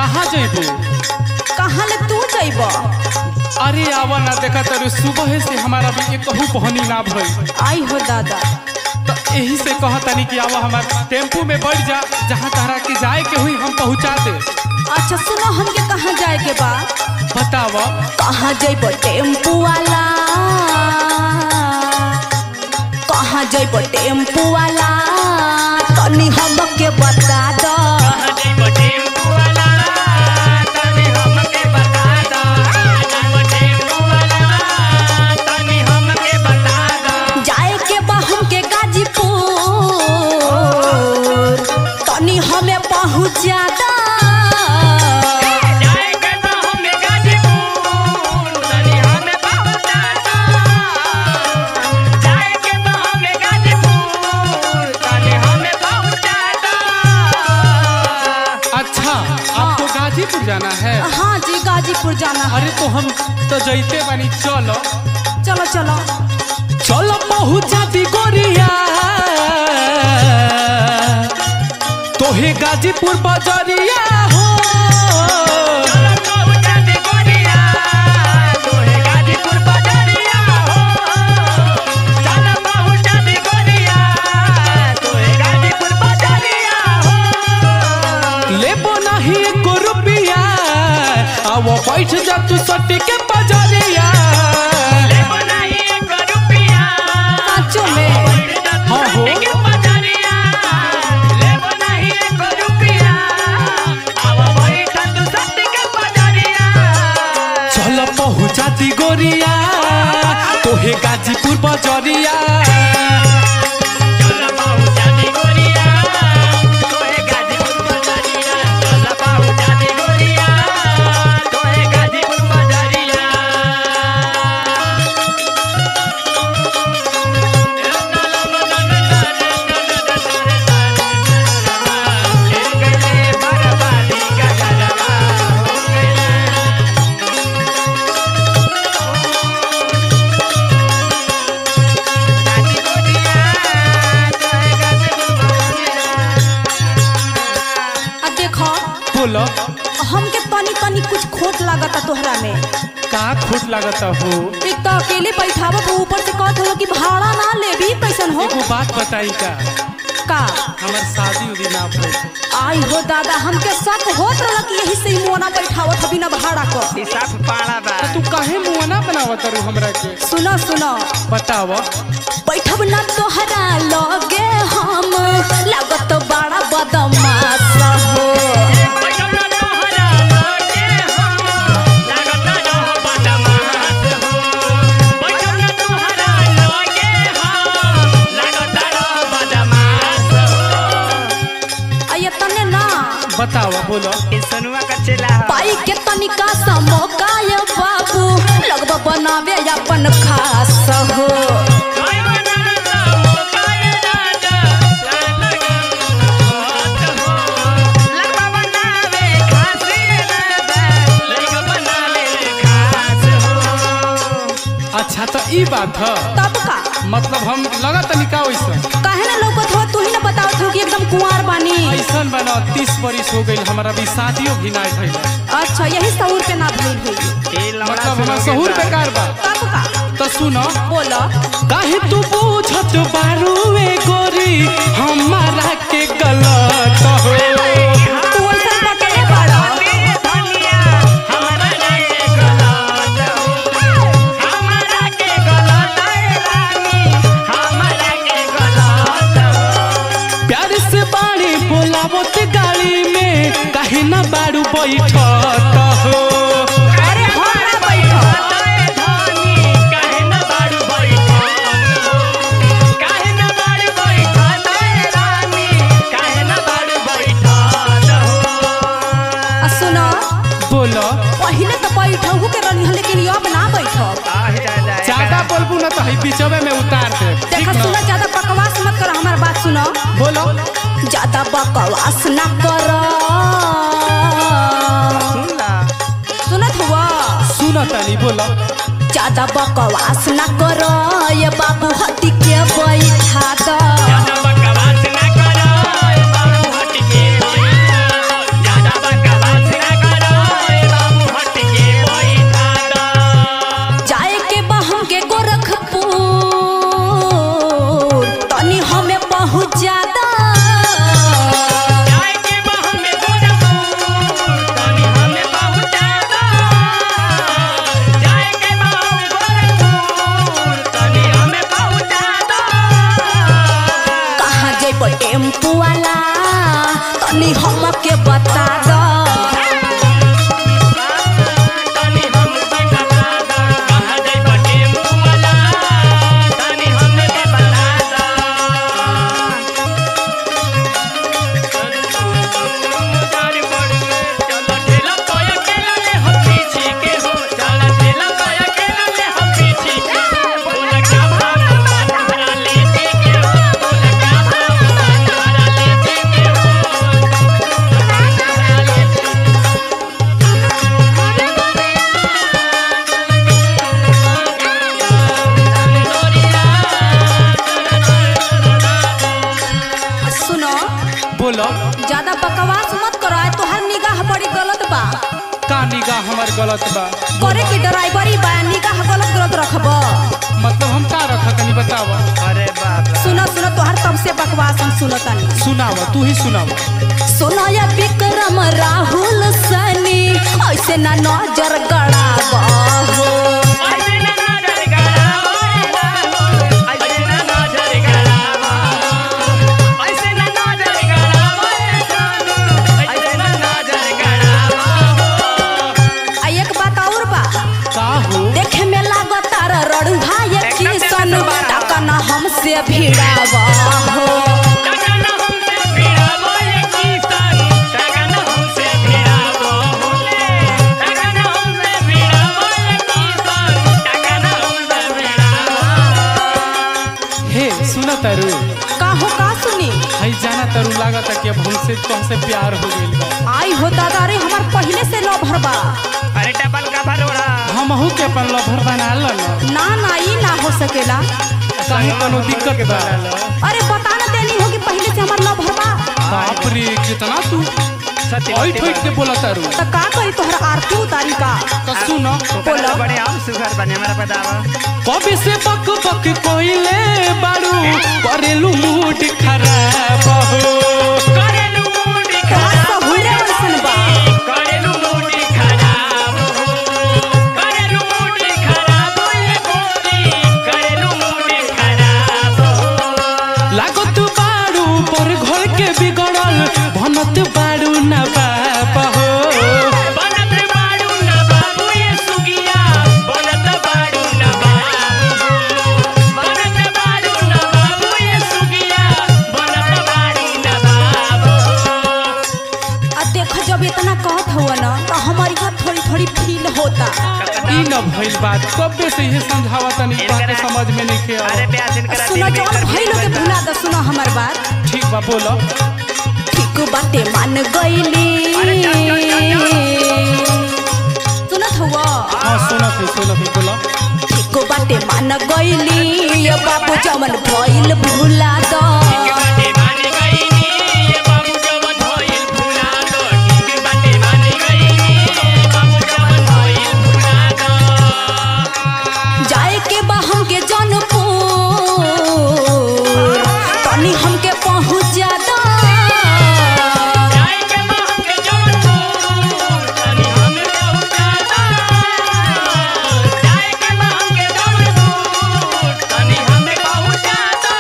कहाँ जइबू कहाँ ले तू जइब अरे आवा ना देखा तर सुबह से हमारा भी एक कहू पहनी ना भई आई हो दादा तो यही से कहा तनी कि आवा हमार टेम्पू में बैठ जा जहाँ तहरा के जाए के हुई हम पहुँचा दे अच्छा सुनो हमके कहाँ जाए के बा बताव कहाँ जइब टेम्पू वाला कहाँ जइब टेम्पू वाला तनी हमके बता दो जाए के बा हमके गाजीपुर तनी हमें पहुँचा दो अच्छा आपको गाजीपुर जाना है हाँ जी गाजीपुर जाना है अरे तो हम तो जैते बानी चलो चलो चलो चलो पहुँचा दी गोरिया तोहे गाजीपुर बजरिया हो लेबो नहीं एको रुपिया अब बैठ जा तू सटी के बजरिया सचो में हाँ हो चल पहुँचा दी गोरिया तोहे गाजीपुर बजरिया आ देखो बोलो हमके तनी तनी कुछ खोट लागता तोहरा में का खोट लागता हो एक तो अकेले बैठावत हो ऊपर से कहत हो कि भाड़ा ना लेबी कैसन हो एगो बात बताई का का हमार शादी उदी ना भइल आई हो दादा हमके शक होत रहल कि यही से ही मोना बैठावत हो बिना भाड़ा को तो तू काहे मुंह ना बनावत रू हमरा के सुनो सुनो बताव बैठब ना तोहरा लगे हम लागत बड़ा बदमाश हो आ ये तने ना बताव बोलो सनुआ का चेला पाई के तनिका सा मौका ये बाबू लगब बनावे अपन खास हो अच्छा तो ई बात है तब का मतलब हम लगा तनिका वैसा काहे ना लौकत हो तू ही ना बतावत हो कि एकदम कुंवार बानी ऐसन बना तीस बरिस हो गई हमारा भी शादियों भी ना भइल अच्छा यही सहूर पे ना भइल हुई मतलब हमार सहूर बेकार बा तब का तो सुनो बोलो काहे तू पूछत बारू ए गोरी हमारा के गलत हो तू ऐसा बकले बड़ा प्यार से बाड़ी बोलावत गाड़ी में काहे ना बारू बैठत हो अरे हम ना बैठो आ सुनो बोलो पहले तो बैठहु के रही हन, लेकिन अब ना बैठो ज्यादा बोलबू ना तो हई बीचवे में उतार दे ठीक देखा ना सुनो ज्यादा बकवास मत करो हमार बात सुनो बोलो ज्यादा बकवास ना करो सुनत हुआ सुनो तनी बोलो ज्यादा बकवास ना करो ये बाबू हटी के बैठा दो बकवास ना करो बाबू हट के निगाह हमार गलत बा करे के ड्राइवरी बा निगाह गलत गलत रखब मतलब हम का रखा तनी बतावा अरे बाप रे सुनो सुनो तोहर तब से बकवास हम सुनो तनी सुनावा तू ही सुनावा सुनो या विक्रम राहुल सनी ऐसे ना नजर गड़ाब हो ऐसे ना नजर गड़ाओ ऐसे ना नजर गड़ाओ ऐसे ना नजर गड़ाओ ऐसे ना नजर गड़ाओ आ एक बात और बा का हो देखे में लागत तार रड़ुहा ये एकदम किसन देखत बा। टाका ना हमसे भिड़ाब हो लगन हमसे भिड़ावो ये किसान लगन हमसे भिड़ावो होले लगन हमसे भिड़ावो ये किसान लगन हमसे भिड़ावो हे सुना तारू का हो का सुनी हई जाना तारू लागत कि अब हमसे तुमसे प्यार हो गइल बा आई हो दादा रे हमार पहले से लो भरबा अरे डबल का भरोड़ा हमहू के अपन लभर बना ल ना ना ई ना हो सकेला कहीं कोनो दिक्कत बा अरे बता ना देनी हो कि पहले से हमार लो भरबा बाप रे कितना तू सत्य ओइ ठोक के बोला तारू तो का करी तोहर आरती उतारी का तो सुनो बोलो बड़े हम सुगर बने हमारा बतावा कभी से बक बक कोइले बारू करेलू मूड खराब हो करेलू मूडी का खराब सहुरे वैसन बा करेलू मूडी खराब करेलू मूडी खराब ये गोरी करेलू मूडी खराब लागत बारू पर घर के बिगड़ल भनत बारू ना बाप हो बनत बाड़ू न बाबू ये सुगिया बनत बाड़ू न बाबू बनत बाड़ू न बाबू ये सुगिया बनत बाड़ू न बाबू आ देख जब इतना कहत हुआ ना तो हमारी बात थोड़ी थोड़ी फील होता ई न भइल बात कबे से ये समझावा तनी बात समझ में नहीं के अरे आवत। प्यासिन करा सुनो जौन भइलो के भुला दो सुनो हमार बात ठीक बा बोलो ठीक बाटे मान गईली अरे चल, चल, चल, सुनत हुआ हाँ सुनत है सुनत है बोलो ठीक बाटे मान गईली ये बाबू जमन भइल भुला दो बाटे मानी गईनी ये बाबू जवन होइल भुला दो ठीक बाटे मानी गईनी ये बाबू जवन होइल भुला दो जाए के बा हमके जनपुर तनी हमके पहुँचा दो जाए के महक के जौनपुर तनी हमें पहुंचा दो जाए के महक के जौनपुर तनी हमें पहुंचा दो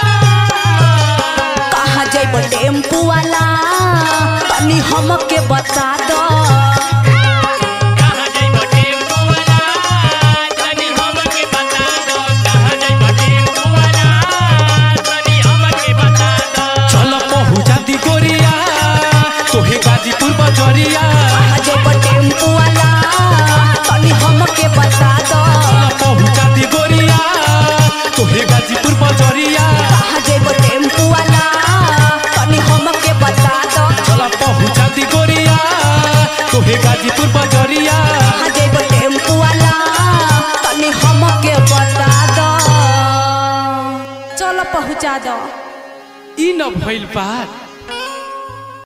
कहाँ जैब टेम्पू वाला तनी हमके बता दो कहाँ जाइबो टेम्पू वाला तनी हमके बता दो कहाँ जाइबो टेम्पू वाला तनी हमके बता दो चल पहुँचा दी गोरिया तोहे गाजीपुर बजरिया कहाँ जैब टेम्पू वाला तनी हमके बता दो चल पहुँचा दी गोरिया तोहे गाजीपुर बजरिया कहाँ जैब टेम्पू वाला तनी हमके बता दो चल पहुँचा दी गोरिया तोहे गाजीपुर बजरिया कहाँ जैब टेम्पू वाला तनी हमके बता दो चलो पहुँचा दो ई न भइल बात